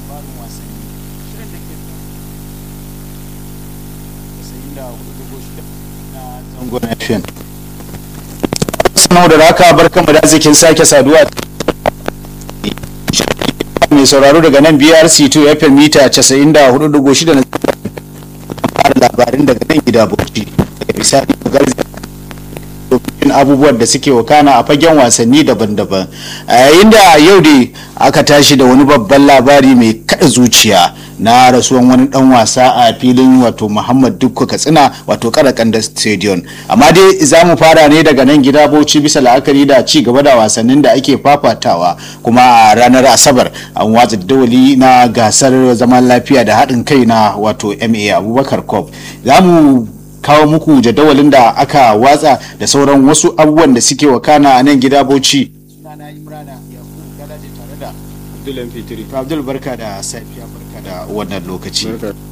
labarin wasanni shirin da ke da na zangon FM. Sanau da raka barkanmu da zikin sake saduwa mai sauraro daga nan BRC2 FM mita 94.6 na fara labarin daga nan gida Bauchi daga bisani garzi domin abubuwan da suke wakana a fagen wasanni daban-daban a yayin da yau da aka tashi da wani babban labari mai kada zuciya na rasuwan wani dan wasa a filin wato muhammad dukku katsina wato karakanda stadium amma dai za mu fara ne daga nan gida bauchi bisa la'akari da ci gaba da wasannin da ake fafatawa kuma a ranar asabar an watsa dawali na gasar zaman lafiya da haɗin kai na wato ma abubakar cup za mu kawo muku jadawalin da aka watsa da sauran wasu abubuwan da suke wakana a nan gida bauchi sunana imrana yakubu galaje tare da Abdul Fitri. abdul barka da safiya barka da wannan lokaci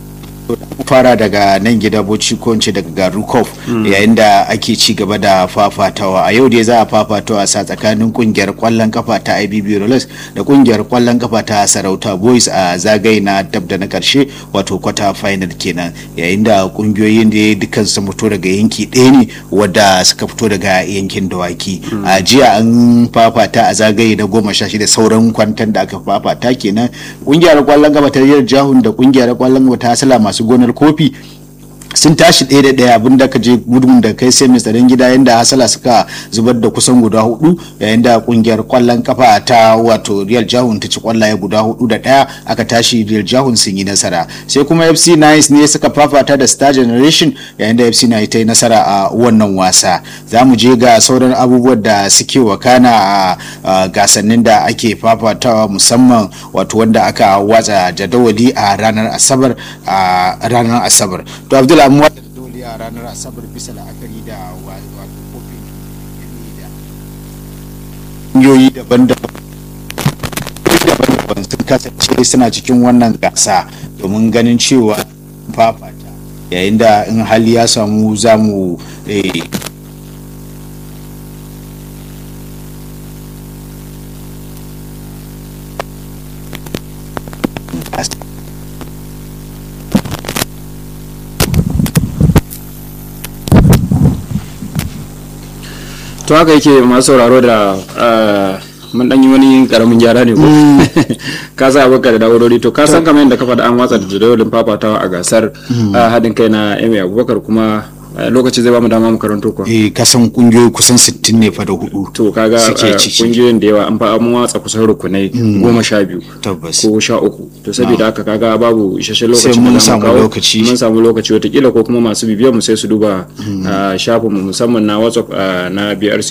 fara daga nan gida bauchi ko in ce daga garin kof yayin da ake ci gaba da fafatawa a yau dai za a fafatawa sa tsakanin kungiyar kwallon kafa ta ibb rollers da kungiyar kwallon kafa ta sarauta boys a zagaye na dab da na karshe wato kwata final kenan yayin da kungiyoyin da dukkan su fito daga yanki ɗaya ne wadda suka fito daga yankin dawaki a jiya an fafata a zagaye na goma sha shida sauran kwantan da aka fafata kenan kungiyar kwallon kafa ta jahun da kungiyar kwallon kafa ta sala masu gonar kofi sun tashi ɗaya da ɗaya abin da ka je gudun da kai sai mai tsaron gida yadda hasala suka zubar da kusan guda hudu yayin da kungiyar kwallon kafa ta wato real jahun ta ci kwallaye guda hudu da ɗaya aka tashi real jahun sun yi nasara sai kuma fc nice ne suka fafata da star generation yayin da fc nice ta yi nasara a wannan wasa za mu je ga sauran abubuwan da suke wakana a gasannin da ake fafatawa musamman wato wanda aka watsa jadawali a ranar asabar a ranar asabar to abdul an watsa jadawali a ranar asabar bisa la'akari da wato kofin da ƙungiyoyi daban-daban daban-daban sun kasance suna cikin wannan gasa domin ganin cewa fafata yayin da in hali ya samu za mu To haka yake masu sauraro da mun dan yi wani karamin gyara ne ko ka sa abokan da na'urori to ka san kamar yadda ka faɗa an watsa da jadawalin fafatawa a gasar haɗin kai na Emi Abubakar kuma lokaci zai ba mu dama mu karanto ko eh kasan kungiyoyi kusan 60 ne fa da hudu to kaga kungiyoyin da yawa an fa mun watsa kusan rukunai goma sha biyu tabbas ko sha uku to saboda haka kaga babu isasshen lokaci Sai mun da zamu samu kawo. lokaci. mun samu lokaci watakila ko kuma masu bibiyar mu sai su duba shafin mu musamman na WhatsApp ah, na BRC